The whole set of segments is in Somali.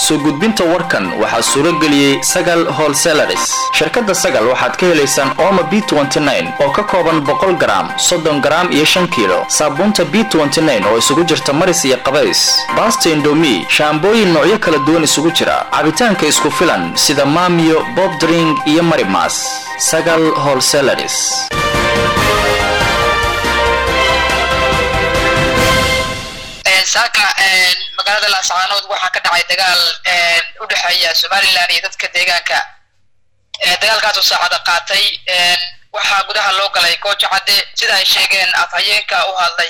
soo gudbinta warkan waxaa suuro geliyey sagal holselaris shirkadda sagal waxaad ka helaysaan ooma b oo ka kooban boqol garaam soddon garaam iyo shan kiilo saabuunta b oo isugu jirta maris iyo qabays baasta indomi shaambooyin noocyo kala duwan isugu jira cabitaanka isku filan sida maamiyo bobdring iyo marimas sagal holselaris saaka magaalada laascaanood waxaa ka dhacay dagaal u dhexeeya somalilan iyo dadka deegaanka dagaalkaasoo saacada qaatay waxaa gudaha loo galay gooja cadde sida ay sheegeen afhayeenka u hadlay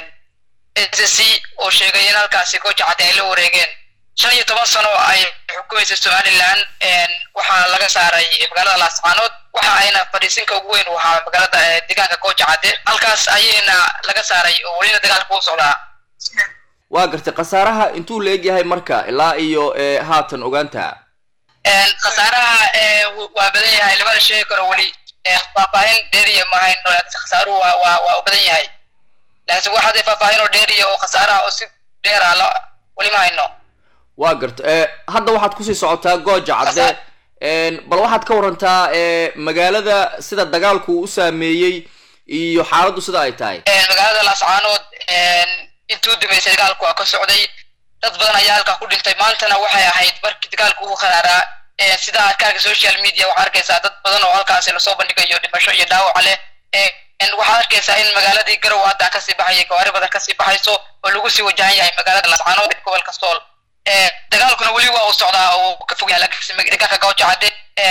s c oo sheegay in halkaasi gooja cadde ay la wareegeen shan iyo toban sano ay xukumaysa somalilan waxaa laga saaray magaalada laascaanood waxa ayna fadhiisinka ugu weyn u ahaa magaalada deegaanka gooja cadde halkaas ayayna laga saaray oo welina dagaalka u socdaa waa gartay khasaaraha intuu la egyahay marka ilaa iyo haatan ogaanta khasaaraha waa badan yahay lamana sheegi karo weli faahfaahin dheeriya mahayn khasaaruhu waa waa waa u badan yahay laakiin wax hadday faahfaahin oo dheeriya oo khasaaraha oo si dheera la weli ma hayno waa garta hadda waxaad kusii socotaa gooja cadde bal waxaad ka warantaa magaalada sida dagaalku u saameeyey iyo xaaladdu sida ay tahay magaalada laascaanood intuu dumaysay dagaalku waa ka socday dad badan ayaa halkaa ku dhintay maantana waxay ahayd markii dagaalku ugu kharaaraa sida arkaarka social media waxaa arkaysaa dad badan oo halkaasi lasoo bandhigayo dhimasho iyo dhaawac leh waxaad arkaysaa in magaaladii garow hadda kasii baxaya gawaari badan kasii baxayso oo lagu sii wajahan yahay magaalada lascaanood gobolka sool dagaalkuna weli waa uu socdaa oo ka fog yahay dagaalka gawja cadde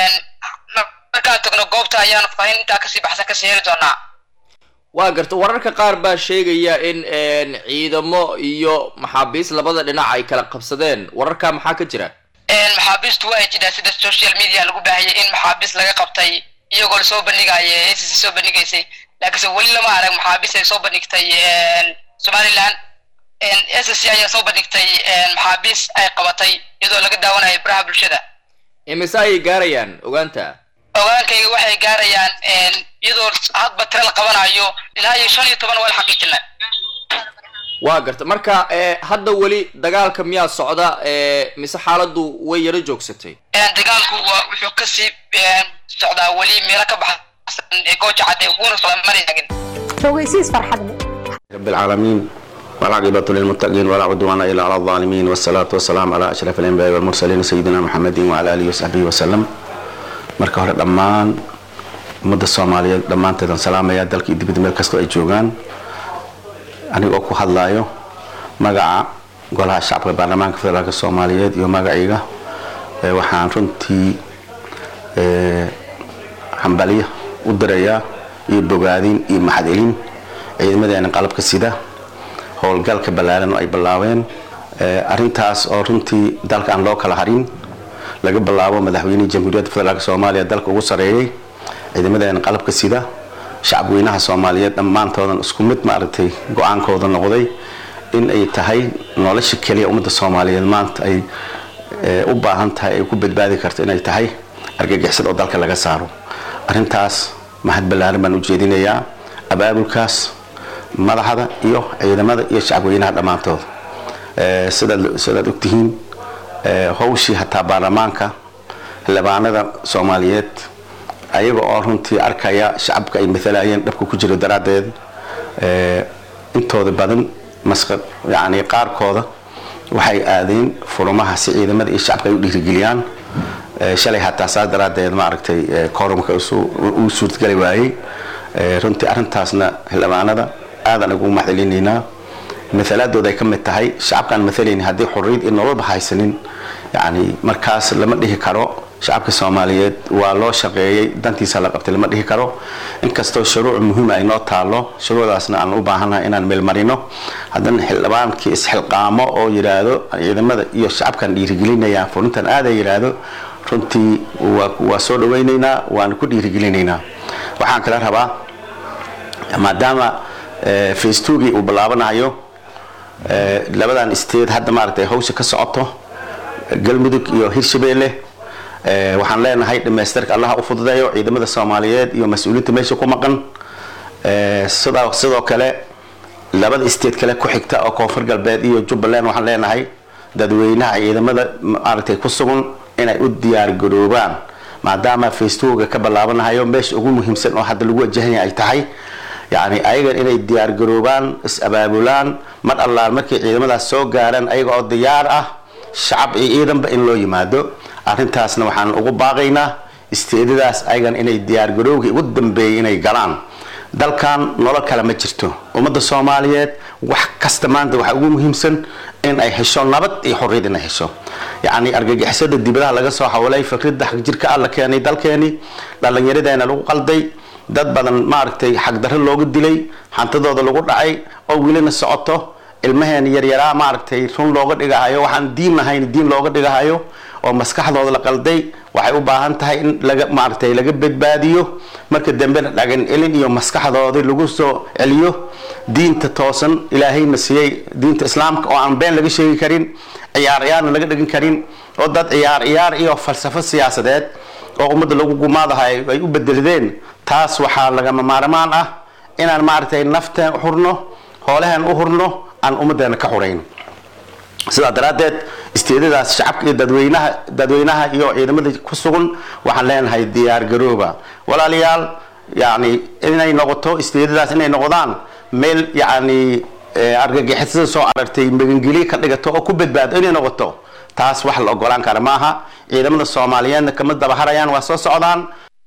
markaan tagno goobta ayaan fahin intaa kasii baxsan kasii heli doonaa waa garta wararka qaar baa sheegaya in ciidamo iyo maxaabiis labada dhinac ay kala qabsadeen wararka maxaa ka jira maxaabiistu waa jiraan sida social media lagu baahiyay in maxaabiis laga qabtay iyagoo lasoo bandhigaya ncc soo bandhigaysay laakiinse weli lama arag maxaabiis ay soo bandhigtay somaliland ncc ayaa soo bandhigtay maxaabiis ay qabatay iyadoo laga daawanayo baraha bulshada imise ayay gaarayaan ogaanta ogaankayga waxay gaarayaan iyadoo hadba tira la qabanayo ilaa iyo shan iyo toban waa la xaqiijina waa garta marka hadda weli dagaalka miyaa socda mise xaaladdu way yaro joogsatay dagaalku waa wuxuu kasii socdaa weli meelo ka baxsan gooja cadde wuuna socdaa mana taagin fogeysiis farxad leh رب العالمين والعاقبة للمتقين ولا عدوان إلا على الظالمين والصلاة والسلام على أشرف الأنبياء والمرسلين سيدنا محمد وعلى آله وصحبه وسلم marka hore dhammaan ummadda soomaaliyeed dhammaanteedan salaamaya dalka iyo dibadda meel kastoo ay joogaan anigoo ku hadlaayo magaca golaha shacabka baarlamaanka federaalk soomaaliyeed iyo magacayga waxaan runtii hambaliya u dirayaa iyo bogaadin iyo maxadcelin ciidamadeena qalabka sida howlgalka ballaaran oo ay bilaabeen arintaas oo runtii dalka aan loo kala harin laga bilaabo madaxweynihii jamhuuriyadda federaalk soomaaliya dalka ugu sareeyay ciidamadeena qalabka sida shacabweynaha soomaaliyeed dhammaantoodan isku mid maaragtay go-aankooda noqday in ay tahay nolosha keliya ummadda soomaaliyeed maanta ay u baahan tahay ay ku badbaadi karto inay tahay argagixisad oo dalka laga saaro arintaas mahad ballaaran baan u jeedinayaa abaabulkaas madaxda iyo ciidamada iyo shacabweynaha dhammaantooda sidaad sidaad ogtihiin hawshii hataa baarlamaanka xildhibaanada soomaaliyeed ayaga oo runtii arkaya shacabka ay maalayeen dhabka ku jiro daraaddeed intooda badan masqa yani qaarkooda waxay aadeen furumaha si ciidamada iyo shacabka ay u dhiirigeliyaan shalay hataa saas daraaddeed maaragtay korumka uu suurtgali waayey runtii arrintaasna xildhibaanada aadan ugu mahadcelinaynaa maalaadooda ay ka mid tahay shacabkaan maalayni haddii xurriyad iyo nololba haysanin yani markaas lama dhihi karo shacabka soomaaliyeed waa loo shaqeeyey dantiisa la qabtay lama dhihi karo inkastoo shuruuc muhiima ay noo taalo shuruucdaasna aan u baahannahay inaan meelmarino haddana xildhibaankii isxilqaamo oo yidhaahdo ciidamada iyo shacabkan dhiirigelinaya furintan aada yidhaahdo runtii waa soo dhawaynaynaa waana ku dhiirigelinaynaa waxaan kala rabaa maadaama facetogii uu bilaabanayo labadan state hadda maaragtay hawsha ka socoto galmudug iyo hirshabeelle waxaan leenahay dhamaystirka allaha u fududeeyo ciidamada soomaaliyeed iyo mas-uuliyiinta meesha ku maqan sidoo kale labada state kale ku xigta oo koonfur galbeed iyo jubbaland waxaan leenahay dadweynaha ciidamada maaragtay ku sugan inay u diyaar garoobaan maadaama facebooka ka bilaabanahayo meesha ugu muhiimsan oo hadda lagu wajahanya ay tahay yacni ayagan inay diyaar garoobaan is-abaabulaan mar allaan markay ciidamadaas soo gaaraan ayaga oo diyaar ah shacab iyo ciidanba in loo yimaado arrintaasna waxaan ugu baaqaynaa isteedadaas ayagan inay diyaar garoobkii ugu dambeeyay inay galaan dalkan nolol kale ma jirto ummadda soomaaliyeed wax kasta maanta waxaa ugu muhiimsan in ay hesho nabad iyo xorriyad inay hesho yacni argagixisada dibadaha laga soo hawlay fikradda xagjirka ah la keenay dalkeeni dhallinyaradeena lagu qalday dad badan maaragtay xagdarro looga dilay hantadooda lagu dhacay oo welina socoto ilmaheena yaryaraa maaragtay run looga dhigahayo waxaan diin lahayn diin looga dhigahayo oo maskaxdooda la qalday waxay u baahan tahay in laga maaragtay laga badbaadiyo marka dambena dhagan elin iyo maskaxdoodii lagu soo celiyo diinta toosan ilaahayna siiyey diinta islaamka oo aan been laga sheegi karin ciyaar ciyaarna laga dhigin karin oo dad ciyaar ciyaar iyo falsafo siyaasadeed oo ummadda lagu gumaadahay ay u bedeladeen taas waxaa lagama maarmaan ah inaan maaragtay nafteen u hurno hoolaheen u hurno aan ummaddeena ka xurayn sidaa daraaddeed isteedadaas shacabka iyo dadweynaha dadweynaha iyo ciidamada ku sugan waxaan leenahay diyaar garooba walaalayaal yacni inay noqoto isteedadaas inay noqdaan meel yacni argagixisada soo aragtay magangeliye ka dhigato oo ku badbaado inay noqoto taas wax la ogolaan kara maaha ciidamada soomaaliyeedna kama dabaharayaan waa soo socdaan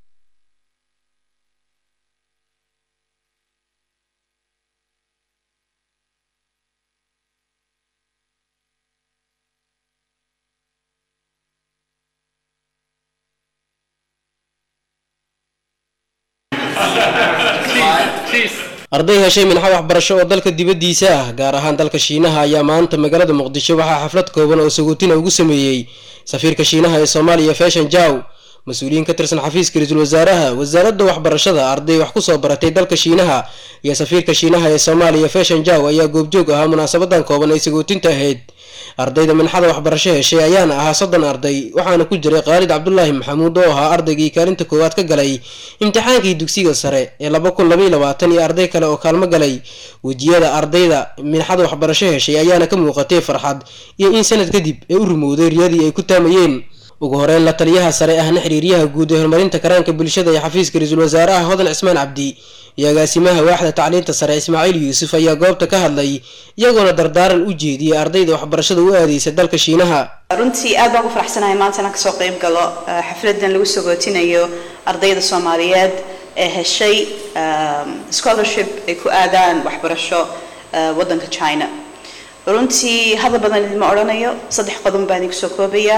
arday heshay minxa waxbarasho oo dalka dibaddiisa ah gaar ahaan dalka shiinaha ayaa maanta magaalada muqdisho waxaa xaflad kooban oo sagootina ugu sameeyey safiirka shiinaha ee soomaaliya fashion jaw mas-uuliyiin ka tirsan xafiiska ra-iisul wasaaraha wasaaradda waxbarashada arday wax kusoo baratay dalka shiinaha iyo safiirka shiinaha ee soomaaliya fashion jaw ayaa goobjoog ahaa munaasabadan kooban ay sagootinta ahayd ardayda minxada waxbarasho heshay ayaana ahaa soddon arday waxaana ku jiray khaalid cabdulaahi maxamuud oo ahaa ardaygii kaalinta koowaad ka galay imtixaankii dugsiga sare ee laba kun labaiy labaatan iyo arday kale oo kaalmo galay wejiyada ardayda minxada waxbarasho heshay ayaana ka muuqatay farxad iyo in sanad kadib ay u rumowday riyadii ay ku taamayeen ugu horeyn la taliyaha sare ahna xiriiryaha guud ee horumarinta karaanka bulshada ee xafiiska ra-iisul wasaaraha hodan cismaan cabdi iyo agaasimaha waaxda tacliinta sare ismaaciil yuusuf ayaa goobta ka hadlay iyagoona dardaaran u jeediyay ardayda waxbarashada u aadeysa dalka shiinaha runtii aad baan ugu faraxsanahay maanta inaan kasoo qayb galo xafladan lagu sagootinayo ardayda soomaaliyeed ee heshay scholarship ay ku aadaan waxbarasho wadanka china runtii hadal badan idinma odhanayo saddex qodob baan idinku soo koobayaa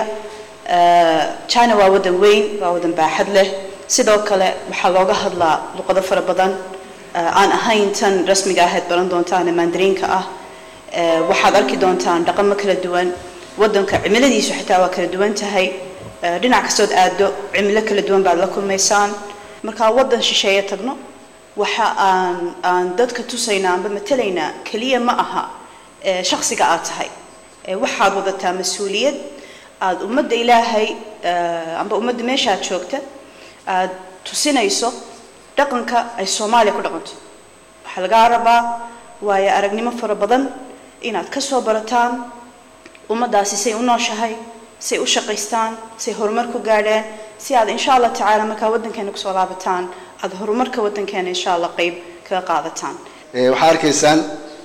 china waa wadan weyn waa wadan baaxad leh sidoo kale waxaa looga hadlaa luqado fara badan aan ahayn tan rasmiga ahayd baran doontaan ee mandariinka ah waxaad arki doontaan dhaqamo kala duwan wadanka cimiladiisu xitaa waa kala duwan tahay dhinac kastood aado cimilo kala duwan baad la kulmaysaan markaa wadan shisheeye tagno waxa aan aan dadka tusaynaa amba matalaynaa keliya ma aha shaksiga aad tahay waxaad wadataa mas-uuliyad aada ummadda ilaahay amba ummadda meeshaad joogta aada tusinayso dhaqanka ay soomaaliya ku dhaqanto waxaa lagaa rabaa waayo aragnimo fara badan inaad ka soo barataan ummaddaasi say u nooshahay say u shaqaystaan say horumar ku gaadheen si aad insha allah tacaala markaa waddankeena kusoo laabataan aada horumarka waddankeena insha allah qeyb kaga qaadataan waxaa arkaysaan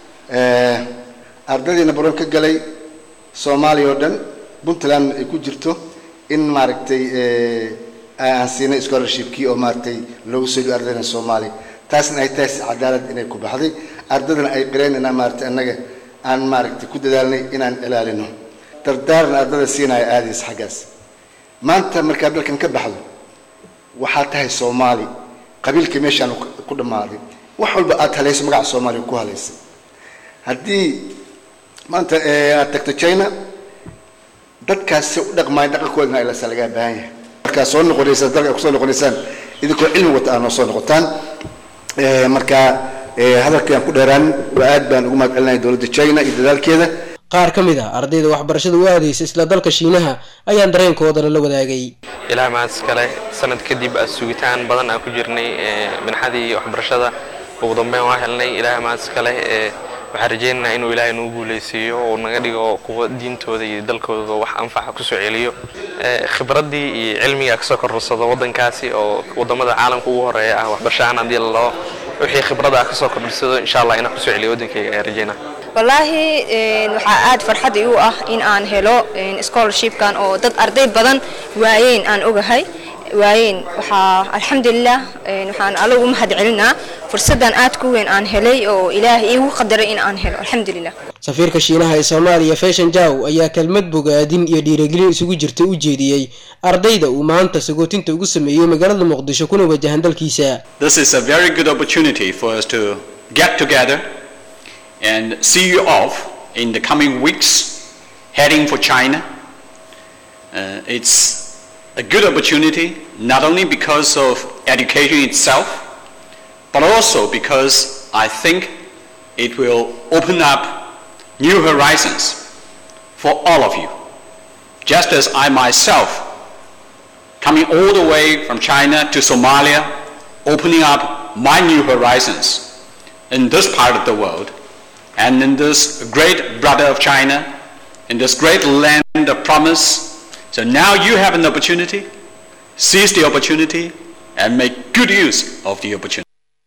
ardaydiina baron ka galay soomaaliya oo dhan puntland ay ku jirto in maaragtay aan siinay scholarshipkii oo maaragtay loogu soo dhiyo ardaydan soomaaliya taasna ay tahay si cadaalad inay ku baxday ardaydana ay qireen inaan maaragtay annaga aan maaragtay ku dadaalnay inaan ilaalino dardaaran ardada siinaya aadaysa xaggaas maanta markaad dalkan ka baxdo waxaad tahay soomaali qabiilka meeshaan ku dhammaaday wax walba aad halayso magaca soomaaliya ku halaysay haddii maanta aad tagto china dadkaas si u dhaqmaayo dhaqankoodana ilasa lagaa baahan yahay markaa soo noqonaysaan dalka kusoo noqonaysaan idinkoo cilmi wata aad noo soo noqotaan markaa hadalkii aan ku dheeraan waa aad baan ugu mahad celinaya dowladda china iyo dadaalkeeda qaar ka mid a ardayda waxbarashada u aadaysa isla dalka shiinaha ayaan dareenkoodana la wadaagay ilaa maas kale sanad kadib sugitaan badan aan ku jirnay minxadii waxbarashada ugu dambeyn waa helnay ilaa maas kale waxaan rajaynaynaa inuu ilaahay nuu guuleysiiyo oo naga dhigo kuwa diintooda iyo dalkooda wax anfaca kusoo celiyo khibraddii iyo cilmiga kasoo korsado waddankaasi oo waddamada caalamka ugu horeeya ah waxbarashahaan haddii lalabo wixii khibrada ah kasoo kordhisado insha allah inaan kusoo celiyo waddankayga ayaan rajaynaa wallaahi waxaa aad farxad igu ah in aan helo scholarshipkan oo dad arday badan waayeen aan ogahay waayeen waxaa alxamdulilah waxaan allagu mahad celinaa fursaddan aad ku weyn aan helay oo ilaahay iigu qadaray in aan helo alxamdulilah safiirka shiinaha ee soomaaliya fashion jaw ayaa kelmad bogaadin iyo dhiirigelin isugu jirta u jeediyey ardayda uu maanta sagootinta ugu sameeyey magaalada muqdisho kuna wajahan dalkiisa This is a very good opportunity for us to get together and see you off in the coming weeks heading for China. Uh, it's a good opportunity not only because of education itself, but also because I think it will open up new horizons for all of you. Just as I myself, coming all the way from China to Somalia, opening up my new horizons in this part of the world, and in this great brother of China, in this great land of promise. So now you have an opportunity, seize the opportunity, and make good use of the opportunity.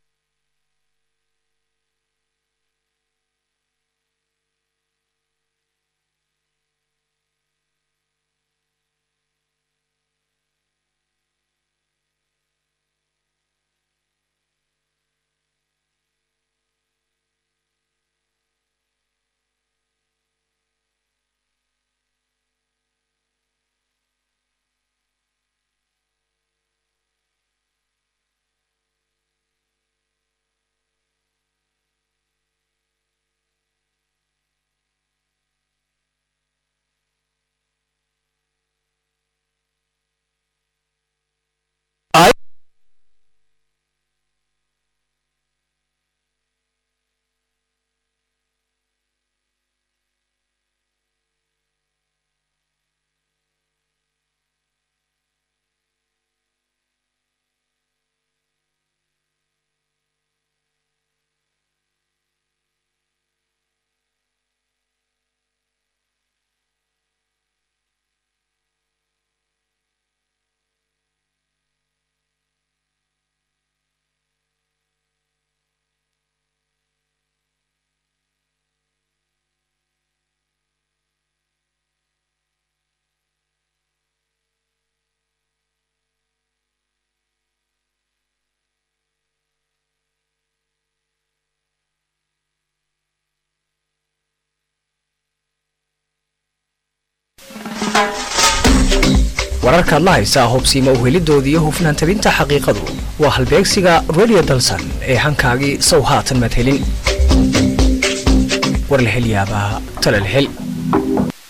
wararka adla haysaa hubsiima uhelidooda iyo hufnaan tabinta xaqiiqadu waa halbeegsiga radio dalsan ee hankaagii sow haatan madhelin war la hel yaabaa tala la hel